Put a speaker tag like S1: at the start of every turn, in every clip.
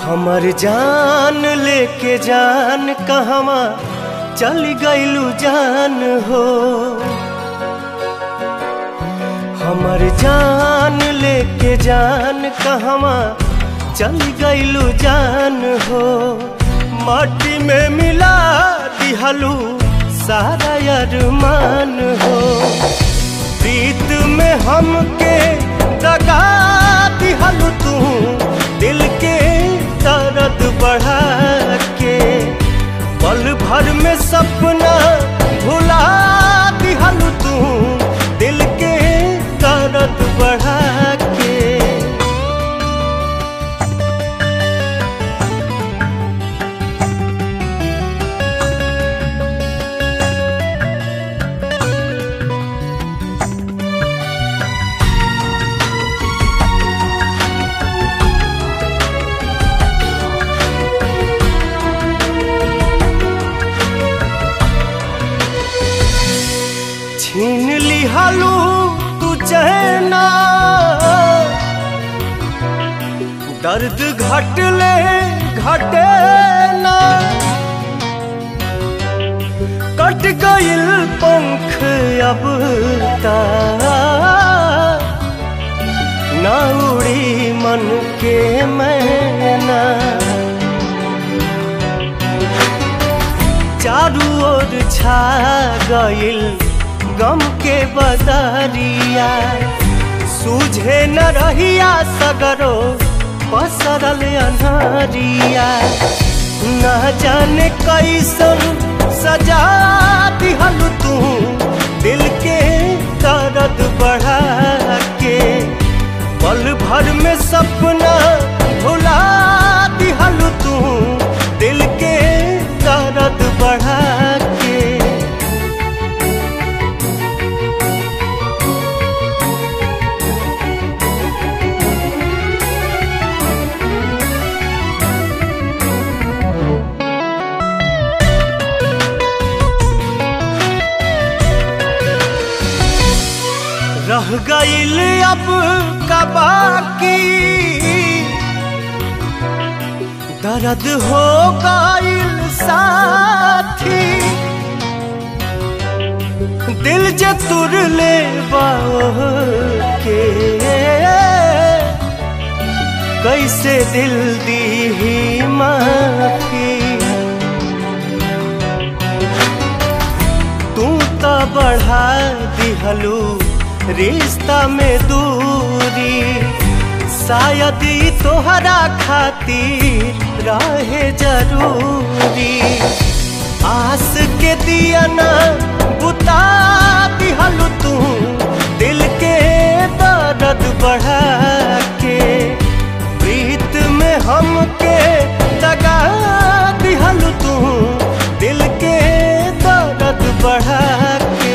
S1: हमर जान लेके जान कहवा चल गइलू जान हो हमर जान लेके जान कहवा चल गइलू जान हो माटी में मिला दिहलू सारा अरमान हो प्रीत में हमके दगा दिहलू तू दिल के दर्द बढ़ा के पल भर में सपना भुला दिहलू तू दिल के दर्द बढ़ा के छीन लिहलू तू चहना दर्द घटले घटे ना कट गइल पंख अब ता ना उड़ी मन के मैना चारू ओर छा गइल गम के बदरिया सूझे न रहिया सगरो पसरल अनहरिया न जाने कैसन सजा दिहल तू दिल के दर्द बढ़ा के पल भर में सपना भुला दिहल तू दिल के दर्द बढ़ा के रह गइल अब का बाकी दर्द हो गइल साथी दिल जे तुर ले के कैसे दिल दी माफी तू तो बढ़ा दिहलू रिश्ता में दूरी शायद ई तोहरा खातिर रहे जरूरी आस के दिया ना बुता दिहलू तू दिल के दर्द बढ़ा के प्रीत में हमके दगा दिहलू तू दिल के दर्द बढ़ा के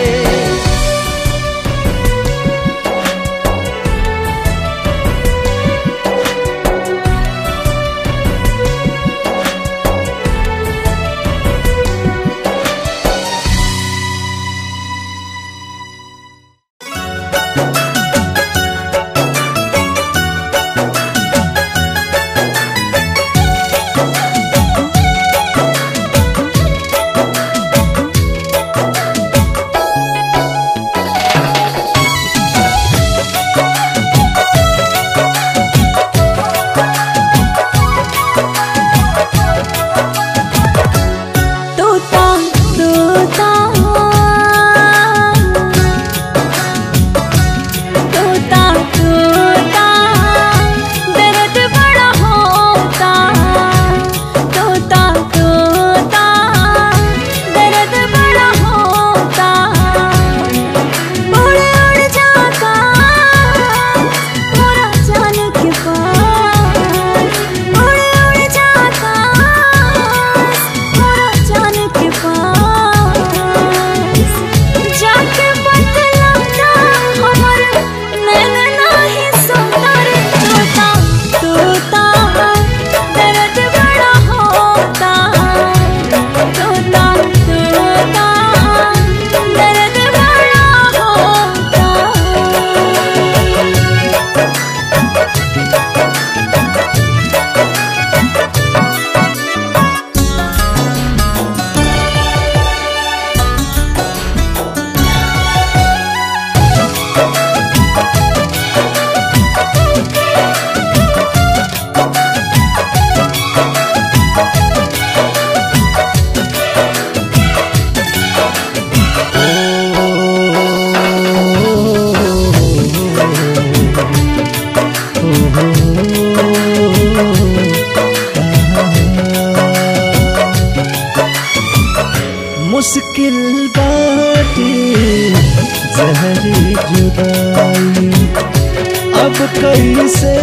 S2: मुश्किल बाटे जहरी जुदाई अब कैसे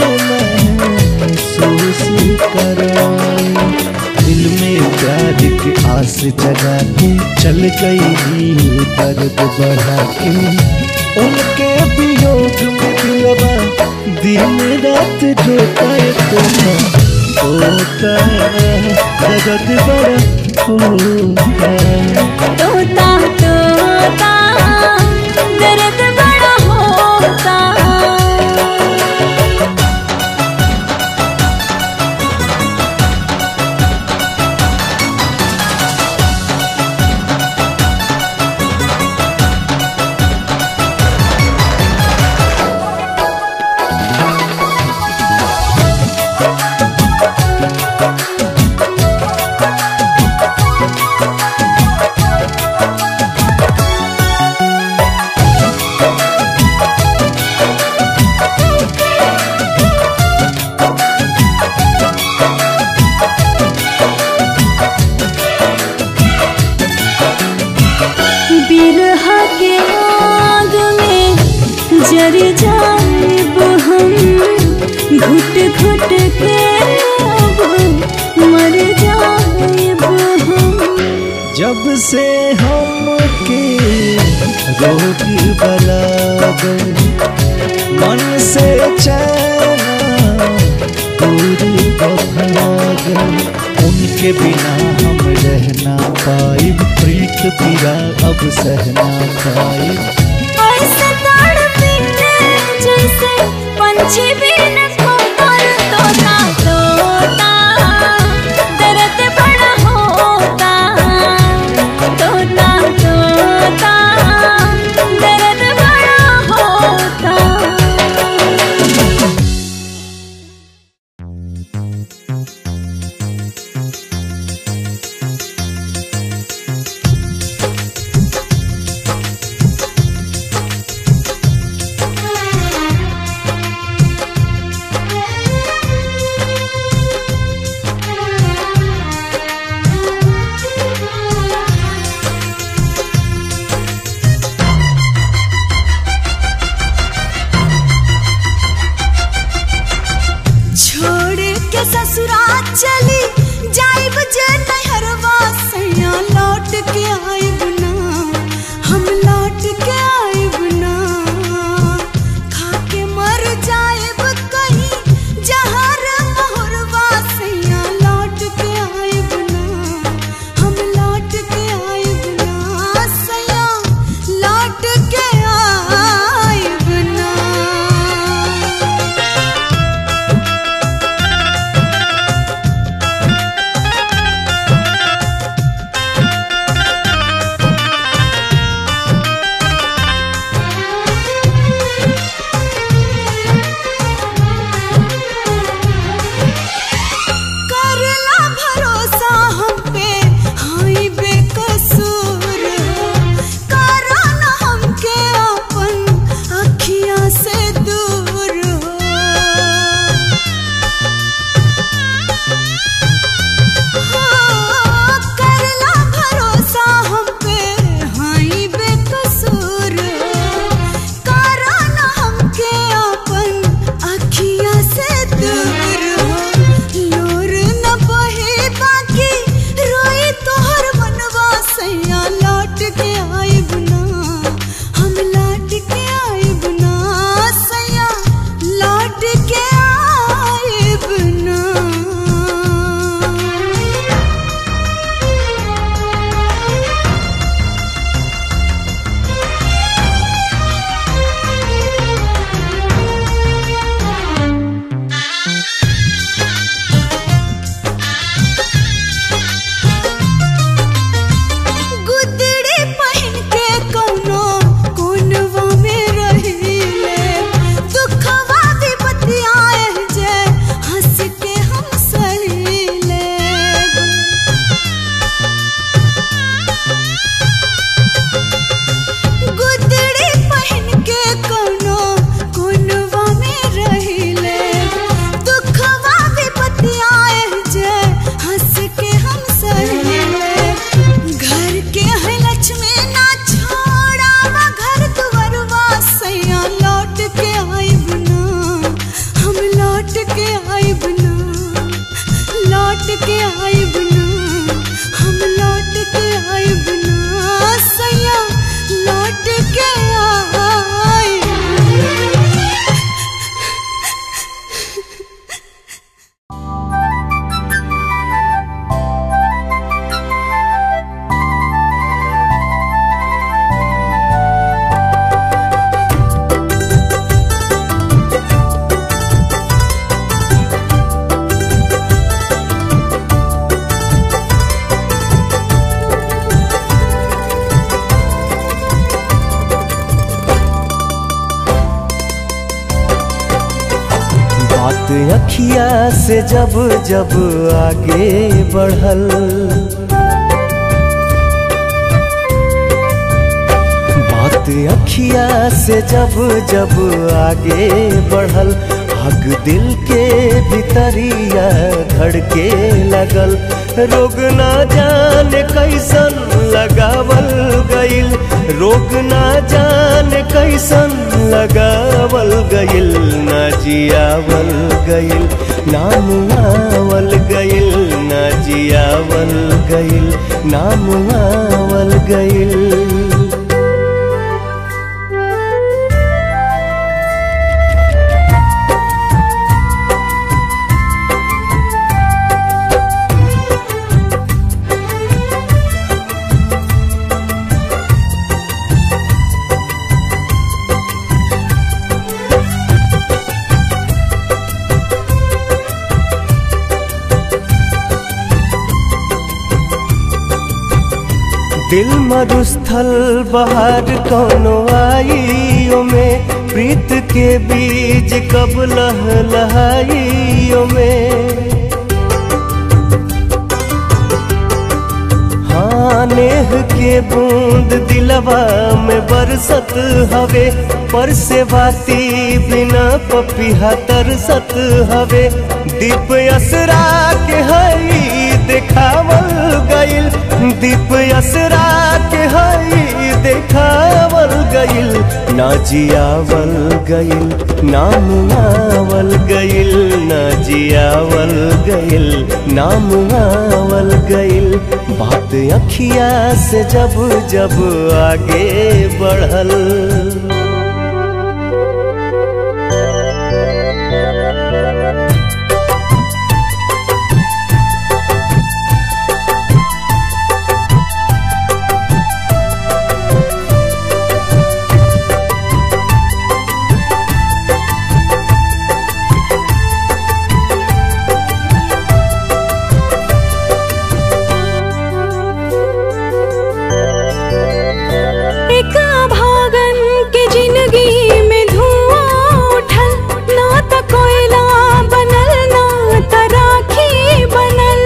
S2: महसूस कराई दिल में प्यार की आस जगा के चल गई दर्द बढ़ा के उनके वियोग में दिलवा दिन रात रोता है तोता होता है दर्द बड़ा होता है
S3: तोता तोता दर्द बड़ा होता बिरहा के आग में जर जाएब हम घुट घुट के अब मर जाएब हम
S2: जब से हम के रोग बलागल मन से चैना दूरी बभागल उनके बिना हम रहना पाई प्रीत पीरा अब सहना पाई
S3: ऐसे तड़पी जैसे पंछी बिन कोमल तोता तोता दर्द बड़ा होता तोता तोता दर्द बड़ा होता छोड़ के ससुराल चली जाइब जे नहरवा सैया लौट के आइब ना हम लौट के आइब ना खा के मर जाइब कहीं जहर मोहरवा सैया लौट के आइब ना हम लौट के आइब ना सैया लौट के आइब ना
S1: बात अखिया से जब जब आगे बढ़ल बात अखिया से जब जब आगे बढ़ल आग दिल के भीतरिया धड़के लगल रोग ना जाने कैसन लगावल गइल रोग ना जाने कैसन लगावल गइल ना जियावल गइल नाम आवल गइल ना जियावल गइल नाम आवल गइल दिल मरुस्थल बाहर कोनो आइयो में प्रीत के बीज कब लह लहाइयो में हाँ नेह के बूंद दिलवा में बरसत हवे पर से बाती बिना पपिहा तरसत हवे दीप असरा के हई देखावल गइल दीप असरा के हई देखावल गइल ना जियावल गइल नाम आवल गइल ना जियावल गइल नाम आवल गइल बात अखिया से जब जब आगे बढ़ल
S3: एक भागन के जिंदगी में धुआं उठल ना त कोयला बनल ना त राखी बनल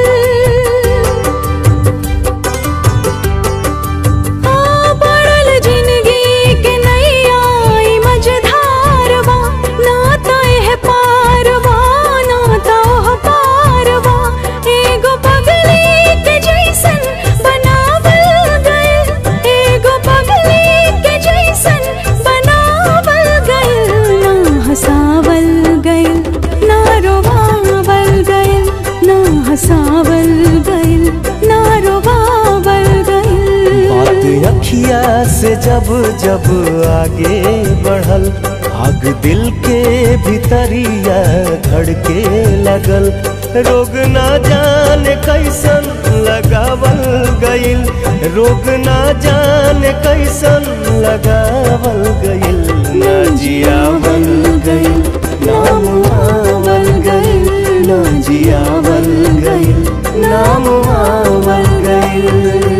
S3: आ पड़ल जिंदगी के नैया ई मझधारवा ना त एह पारवा ना त ओह पारवा एगो पगली के जैसन बनावल गइल एगो पगली के जैसन बनावल गइल ना हंसावल गइल ना रोवावल गइल ना हंसावल गइल ना रोवावल गइल
S1: बात अखिया से जब जब आगे बढ़ल आग दिल के भीतरिया धड़के लगल रोग ना जाने कैसन लगावल गइल रोग ना जाने कैसन लगावल गइल ना जियावल गइल नाम आवल गइल ना जियावल गइल नाम आवल गइल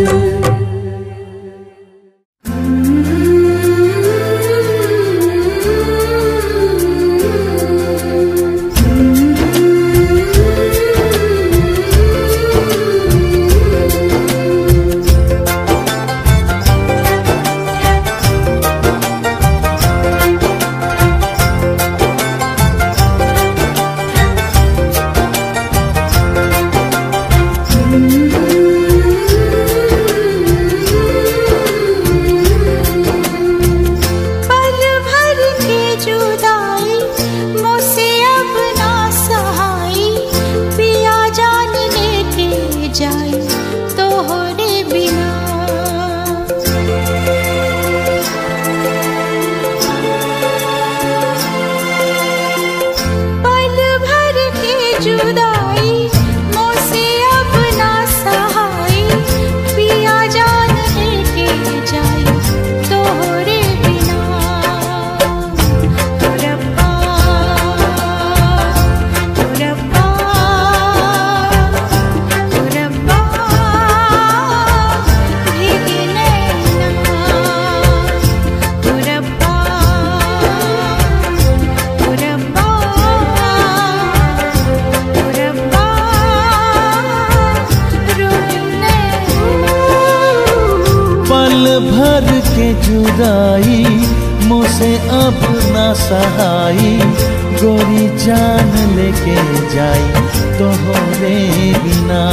S2: भर के जुदाई मुझसे अब ना सहाई गोरी जान लेके जाई तो हो रे बिना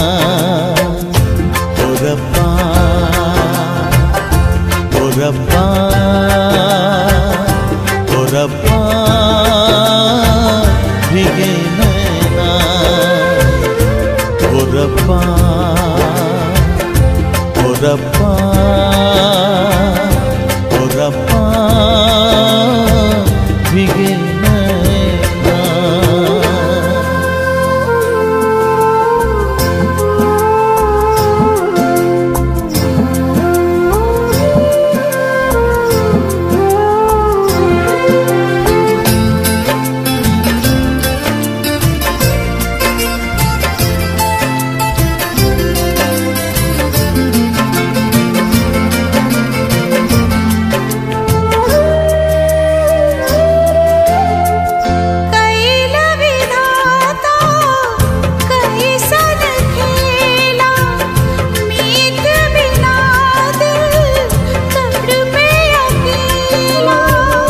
S2: ओ रब्बा ओ रब्बा ओ रब्बा भीगे नैना ओ रब्बा ओ रब्बा ओ रब्बा भीगे नैना
S3: कैल विधाता कैसन खेला मीत बिना दिल तड़पे अकेला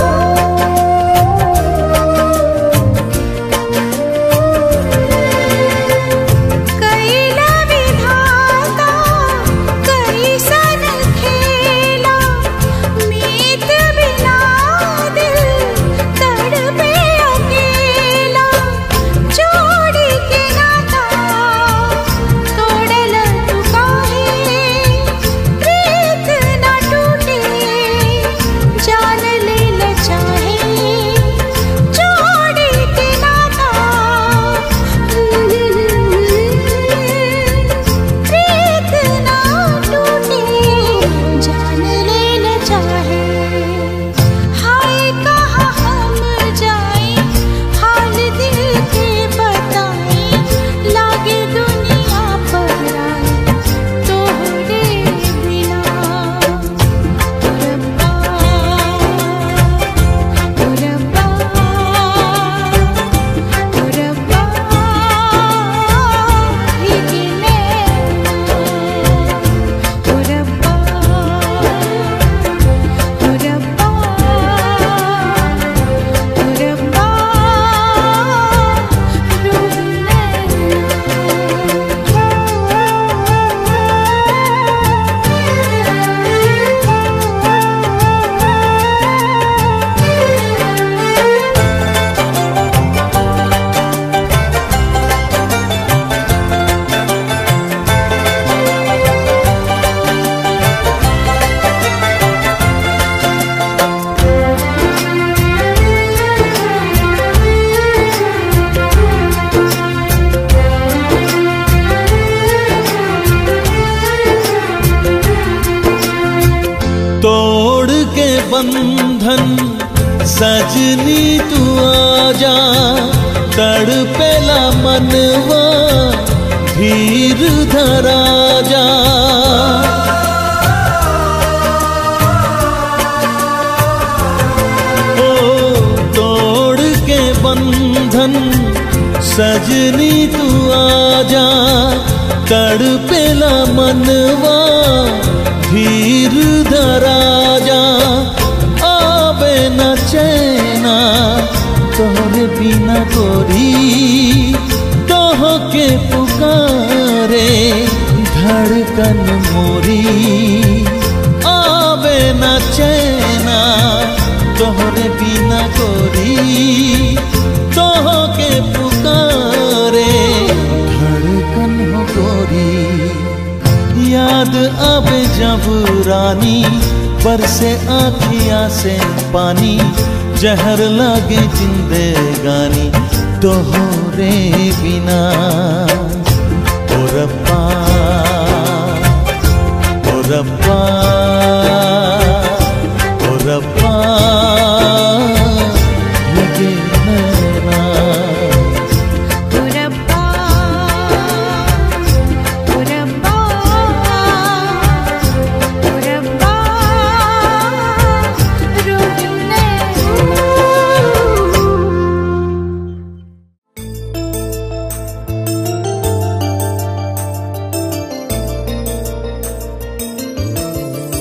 S3: कैल विधाता कैसन खेला मीत बिना दिल तड़पे अकेला जोड़ी के नाता तोड़ल तू काहे प्रीत ना टूटे जान ले ल चाहे जोड़ी के नाता प्रीत ना टूटे जान ले ल चाहे हाय कहाँ हम जाए हाल दिल के बताए लागे दुनिया पर आए तोहरे बिना रब्बा रब्बा रब्बा भीगे नैना रब्बा रब्बा रब्बा
S2: तोड़ के बंधन सजनी तू आजा तड़पेला मनवा धीर धरा जा ओ तोड़ के बंधन सजनी तू आजा तड़पेला मनवा धीर धरा जा आवे न चैना तोहरे बिना गोरी तोह के पुकारे धड़कन मोरी आवे न चैना तोहरे बिना गोरी तोह के पुकारे धड़कन हो गोरी याद अब जब रानी बरसे आखिया से पानी जहर लागे जिंदगानी तोहरे बिना ओ रब्बा ओ रब्बा ओ रब्बा भीगे नैना
S3: रब्बा रब्बा रब्बा रोने
S4: ओ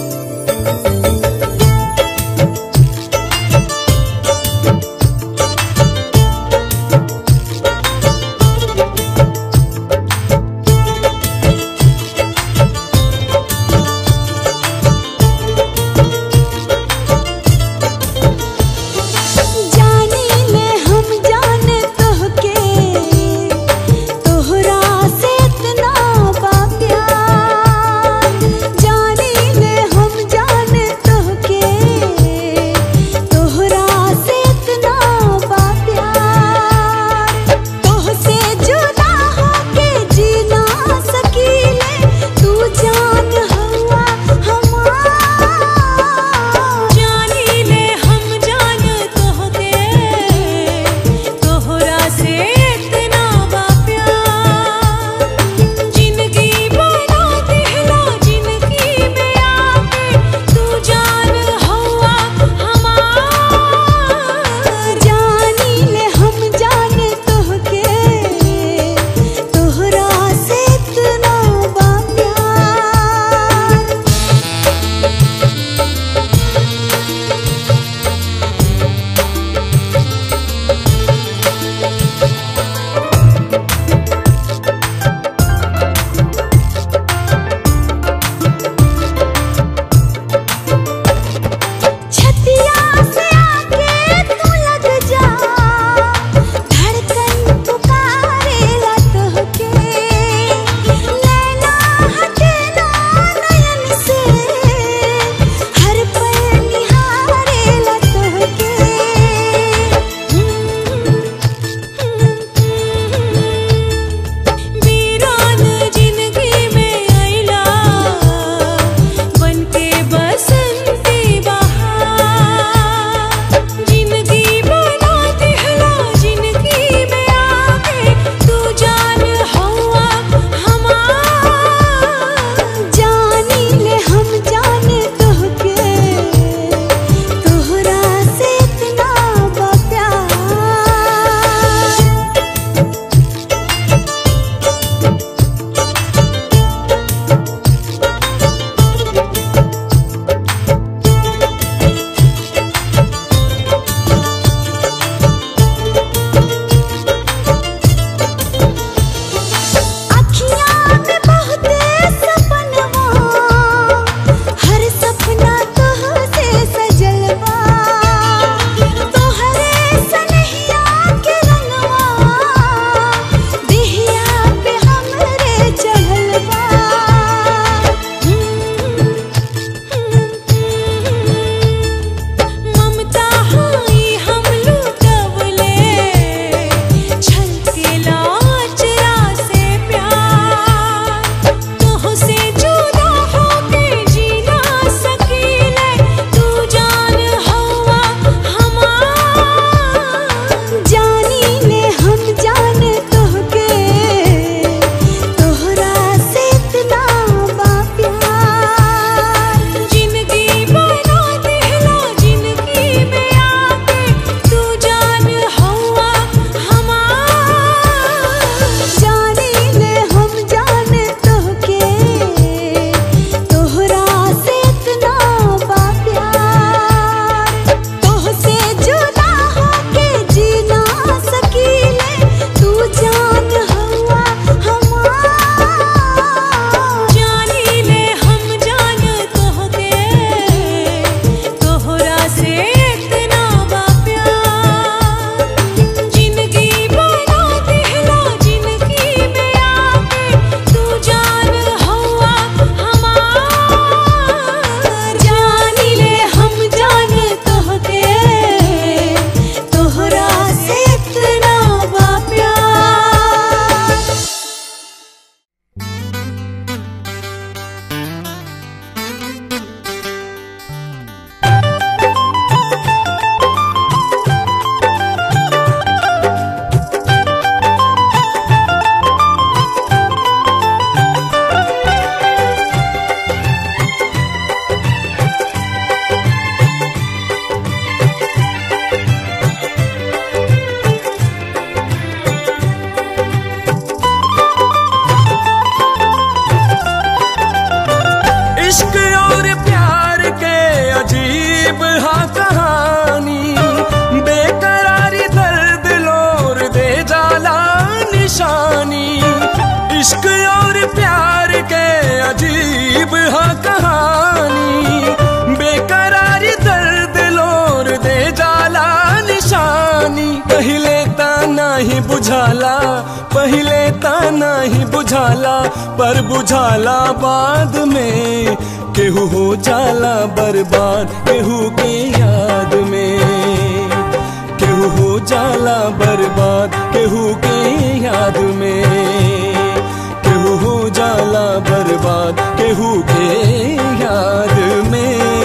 S4: बुझाला पहले ता ही बुझाला पर बुझाला बाद में केहू हो जाला बर्बाद केहू के याद में केहू हो जाला बर्बाद केहू के याद में केहू हो जाला बर्बाद केहू के याद में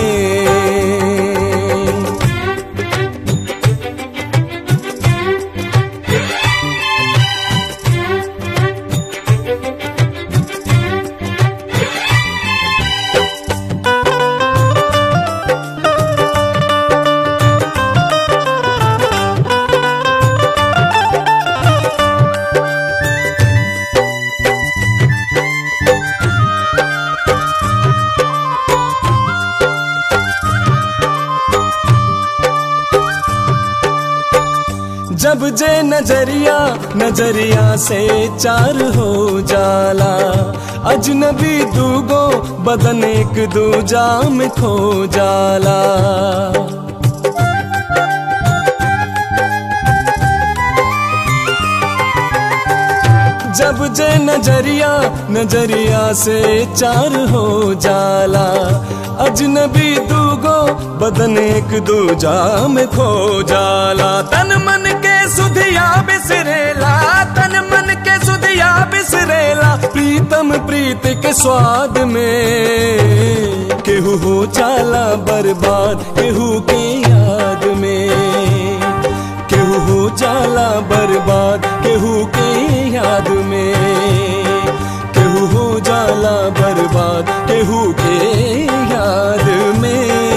S4: जब जे नजरिया नजरिया से चार हो जाला अजनबी दूगो बदन एक दूजा में खो जाला जब जे नजरिया नजरिया से चार हो जाला अजनबी दूगो बदन एक दूजा में खो जाला तन मन के सुधिया बिसरेला तन मन के सुधिया बिसरेला प्रीतम प्रीत के स्वाद में केहू हो जाला बर्बाद केहू के याद में केहू हो जाला बर्बाद केहू के याद में केहू हो जाला बर्बाद केहू के याद में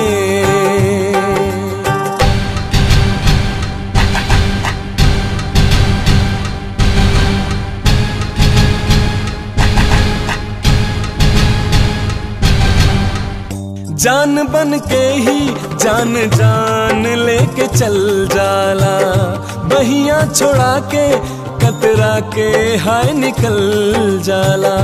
S4: जान बन के ही जान जान लेके चल जाला बहिया छोड़ा के कतरा के हाय निकल जाला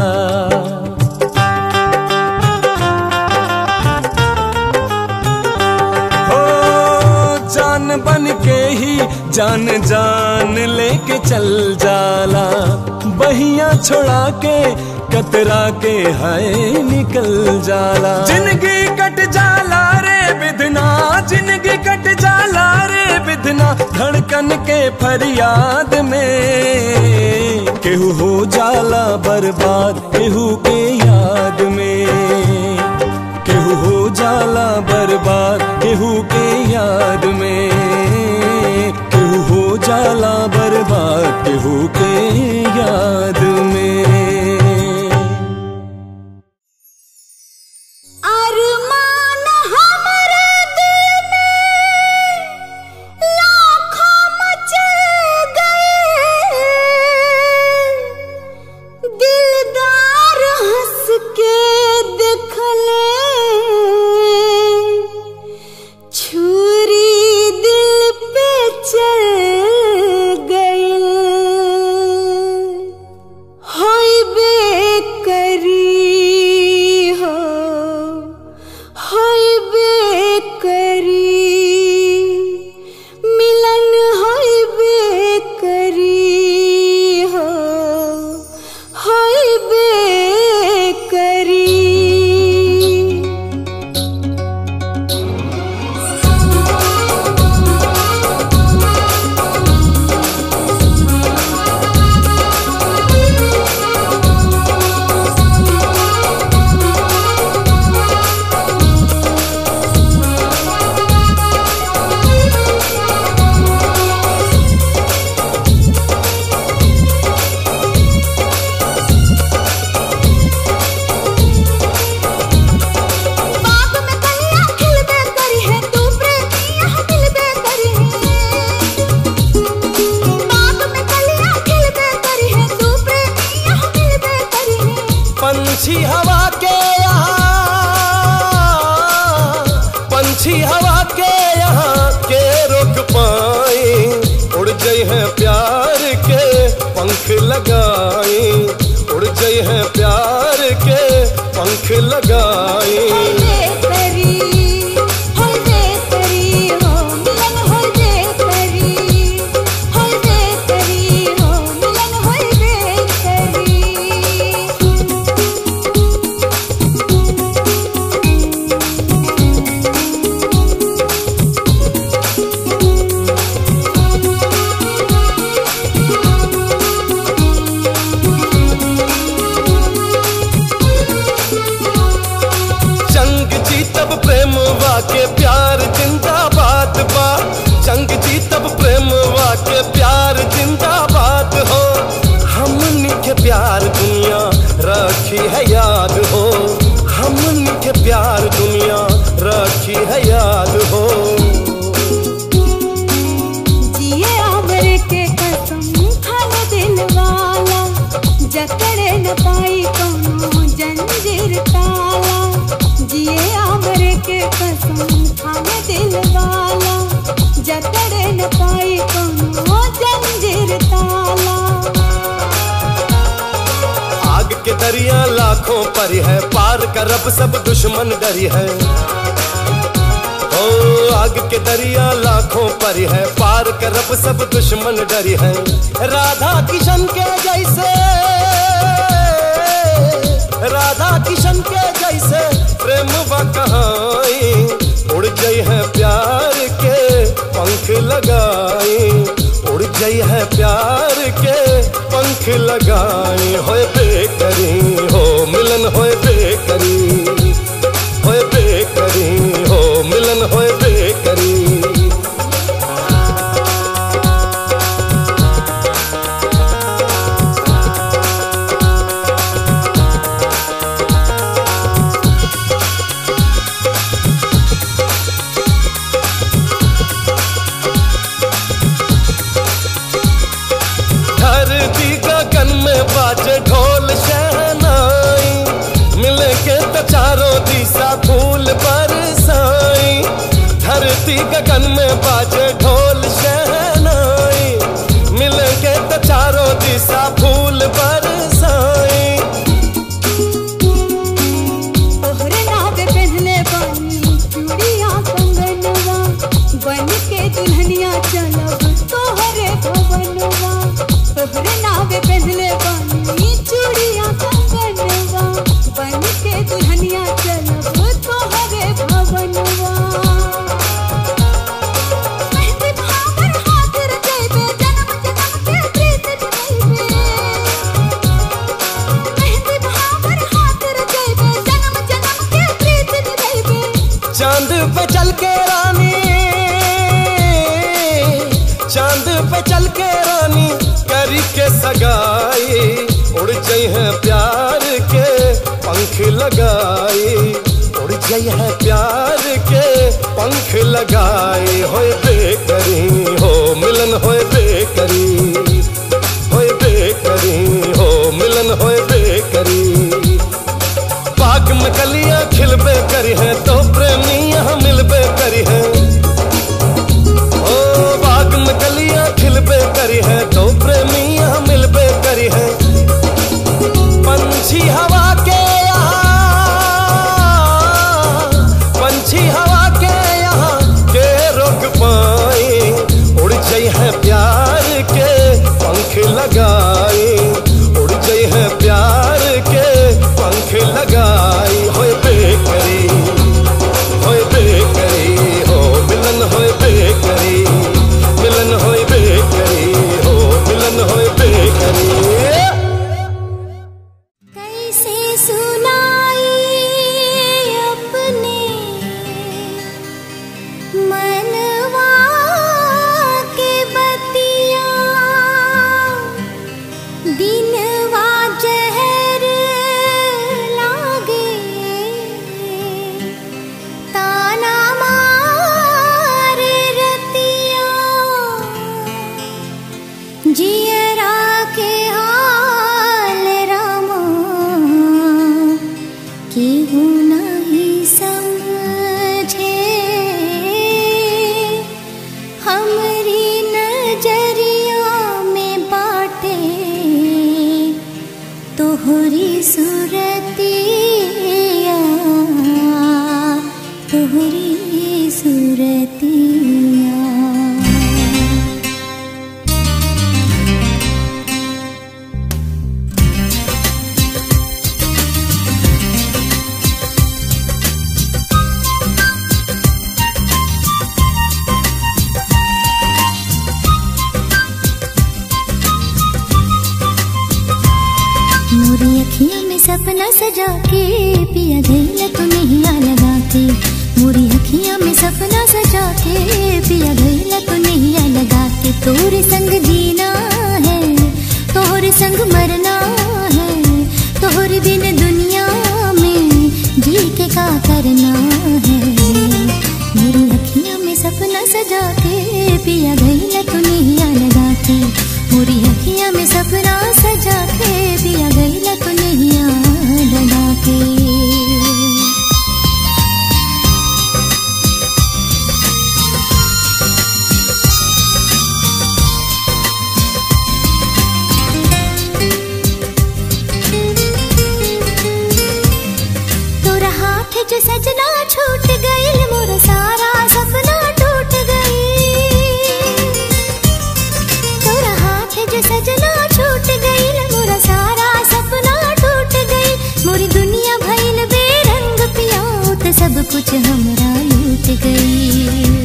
S4: हो जान बन के ही जान जान लेके चल जाला बहिया छोड़ा के कतरा के हाय निकल जाला जिंदगी कट जाला रे बिधना जिंदगी कट जाला रे बिधना धड़कन के फरियाद में केहू हो जाला बर्बाद केहू के याद में केहू हो जाला बर्बाद केहू के याद में केहू हो जाला बर्बाद केहू के याद में
S3: अरमान हमरे दिल में लाखों मचल गए दिलदार हंस के देखले छुरी दिल पे चल गई होई बेकरी हो होई बेकरी मिलन होई बेकरी हो होई बेकरी बाग में कलियां खिलबे करी है तू प्रेमिया मिलबे करी है बाग में कलियां खिलबे करी है तू प्रेमिया मिलबे करी है
S4: पंछी हवा के यहाँ पंछी हवा के यहाँ के रोक पाई उड़ गई है प्यार के पंख लगाई उड़ गई है प्यार के पंख लगाई
S3: होई बेकरी होई बेकरी हो मिलन होई बेकरी होई बेकरी हो
S5: दरिया लाखों पर है पार करब सब दुश्मन डरी है ओ आग के दरिया लाखों पर है पार करब सब दुश्मन डरी है राधा किशन के जैसे राधा किशन के जैसे प्रेम कहाई उड़ गई है प्यार के पंख लगाई उड़ गई है प्यार के पंख लगाई होए बेकरी हो मिलन होए बेकरी होए बेकरी हो मिलन होए बेकरी धरती गगन में बाजे ढोल शहनाई मिले के तो चारों दिशा फूल बरसाई धरती गगन में बाजे ढोल शहनाई मिले के तो चारों दिशा फूल बरसाई
S3: तोहरे नावे पहनले बानी चूड़िया कंगनवा बन के दुल्हनिया चलब तोहरे भवनवा तोहरे नावे पहनले बानी चूड़िया कंगनवा बन के दुल्हनिया चलब तोहरे भवनवा मेहंदी भावर हाथ रचैबे जन्म जन्म के प्रीत निभैबे मेहंदी भावर हाथ रचैबे जन्म जन्म के प्रीत निभैबे
S5: चांद पे चल के रानी चांद पे चल के रानी करी के सगाई उड़ गई है प्यार के पंख लगाई उड़ गई है प्यार के पंख लगाई होए बेकरी हो मिलन होए बेकरी होए बेकरी हो मिलन होए बेकरी बाग में कलियां खिलबे करी है तो प्रेमी यहाँ मिलबे करी है ओ बाग में कलियां खिलबे करी है तो प्रेमी यहाँ मिलबे करी है पंछी हवा के यहाँ पंछी हवा के यहाँ के रोक पाई उड़ गई है प्यार के पंख लगाई उड़ गई है प्यार के पंख लगाई होए बेकरी होए बेकरी हो मिलन होए बेकरी मिलन होए बेकरी हो मिलन होए बेकरी
S3: कैसे सुनाई अपने मनवा के बतिया दिनवा जहर लागे ताना मारे रतिया जियरा के हाल रामा केहू नहीं समझे हमरी नजरिया में बाटे तोहरी सूरतिया तोहरी सूरतिया मोरी अखियों में सपना सजा के पिया गईला तू नहीं लगा के मोरी अखियों में सपना सजा के पिया गईला तू नहीं लगा के तोरे संग जीना है तोरे संग मरना है तोरे बिन दुनिया में जी के का करना है मेरी अखियों में सपना सजा के पिया गईला तू नहीं लगा के मोरी अखियां में सपना सजा के पिया गईला तू नहीं लगा के
S6: सजना छूट गईल मोरा सारा सपना टूट गई मोरी दुनिया भइल बेरंग पिया त सब कुछ हमरा लूट गई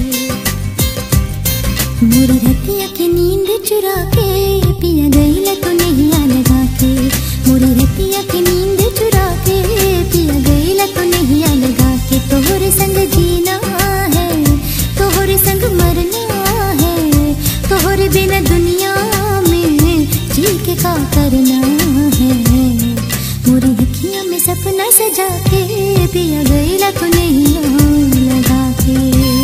S6: मोरी रतिया की नींद चुरा के पिया गईल तो नहीं लगा के मोरी रतिया की नींद चुरा के पिया गईल तो नहीं लगा के तोहरे संग जीना है तोहरे संग मरना है तोहरे बिना दुनिया में जी के का करना है मोरी अखियां में सपना सजा के पिया गईला तो नहीं लगा के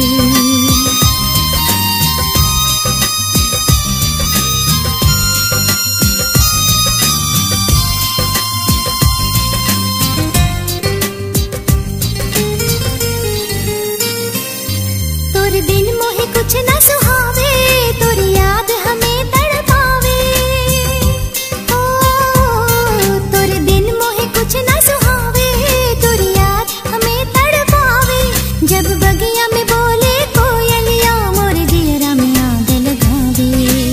S6: तोर दिन मोहे कुछ न सुहावे तोर याद हमें तड़पावे ओ तोर दिन मोहे कुछ न सुहावे तोर याद हमें तड़पावे जब बगिया में बोले कोयलिया मोर दियरा में आग लगावे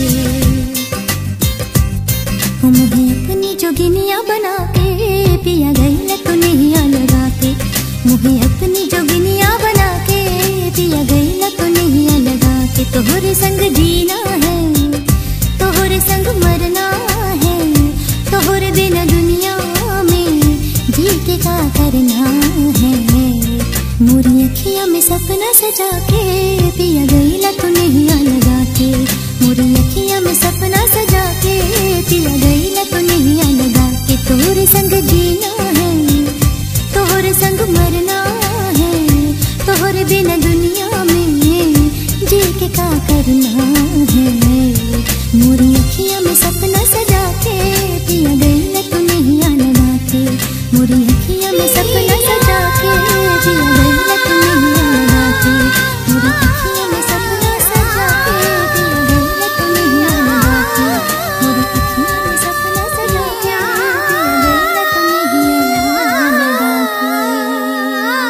S6: ओ मुझे अपनी जोगिनिया बना के पिया गई तो नहीं लगा के मुझे अपनी जोगिनिया बना के पिया गई तो नहीं लगा के तोहरे संग जीना है तोहरे संग मरना है तोहरे बिना दुनिया में जी के का करना है मोरी अखियां में सपना सजा के पिया गई तो नहीं लगा के मोरी अखियां में सपना सजा के पिया गई तो नहीं लगा के तोहरे संग जीना है तोहरे संग मरना है तोहरे बिना दुनिया में जी के का करना है मोरी अखियां में सपना सजा के पिया गई तो नहीं लगा के मोरी अखियां में सपना सजा के पिया गई तो नहीं लगा के मोरी अखियां में सपना सजा के पिया गई तो नहीं लगा के मोरी अखियां में सपना सजा के पिया गई तो नहीं लगा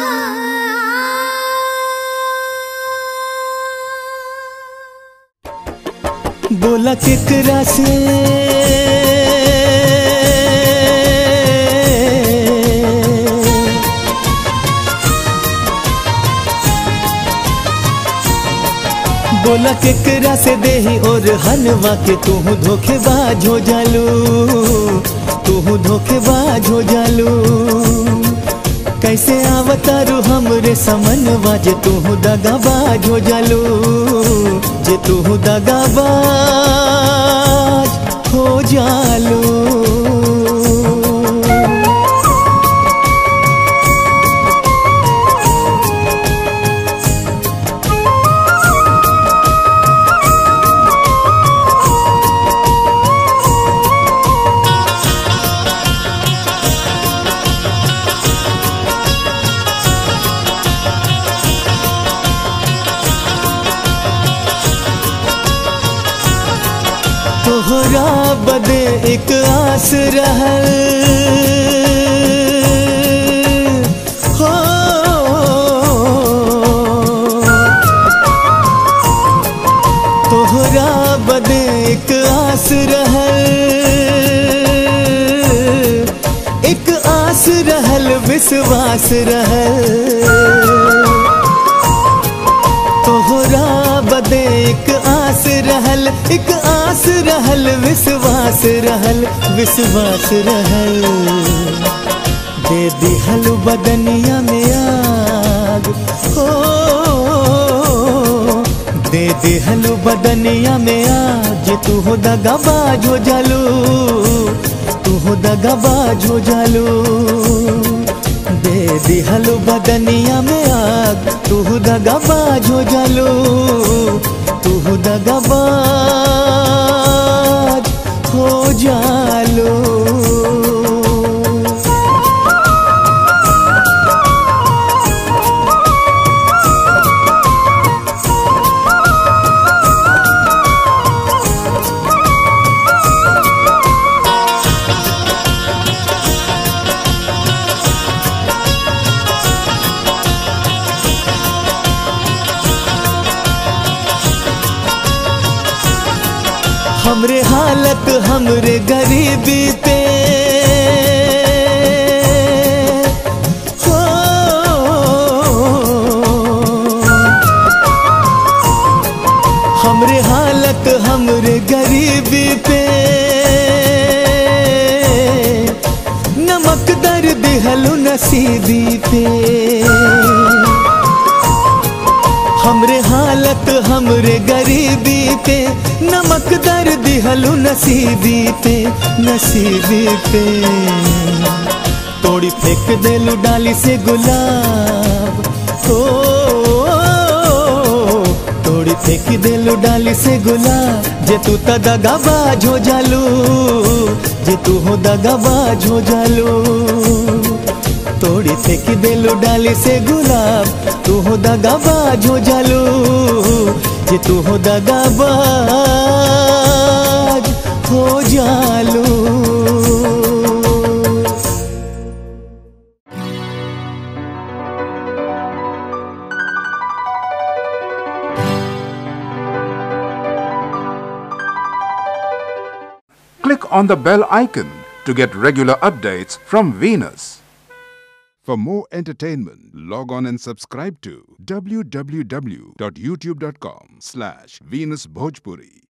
S1: बोला केकरा से बोला केकरा से देही और हलवा के तू धोखेबाज हो जालू तू धोखेबाज हो जालू कैसे आवतारू हमरे समनवा जे तू दगाबाज हो जालू जे तू दगाबाज हो जालू तोहरा बदे एक आस रहल हो तोहरा बदे एक आस रहल एक आस रहल विश्वास रहल तोहरा बदे एक आस रहल एक आस रहल विश्वास रहल विश्वास रहल दे दिहल बदनिया में आग हो दे दिहल बदनिया में आग जे तू हो दगाबाज हो जालू तू हो दगाबाज हो जालू दे दिहल बदनिया में आग तू दगाबाज हो जालू तू दगाबाज हो जालू हालत हमरे गरीबी पे हो हमरे हालत हमरे गरीबी पे नमक दर दिहलु नसीबी पे हमरे हालत हमरे गरीबी पे नमक दर दिहलु नसीबी पे नसीबी पे तोड़ी फेंक देलु डाली से गुलाब हो तोड़ी फेंक देलु डाली से गुलाब जे तू त दगाबाज हो जालू जे तू हो दगाबाज हो जालू तोड़ी फेंक देलू डाली से गुलाब तू हो दगाबाज हो जालू जे तू हो दगाबाज हो जालू
S7: Click on the bell icon to get regular updates from Venus. For more entertainment, log on and subscribe to www.youtube.com slash Venus Bhojpuri.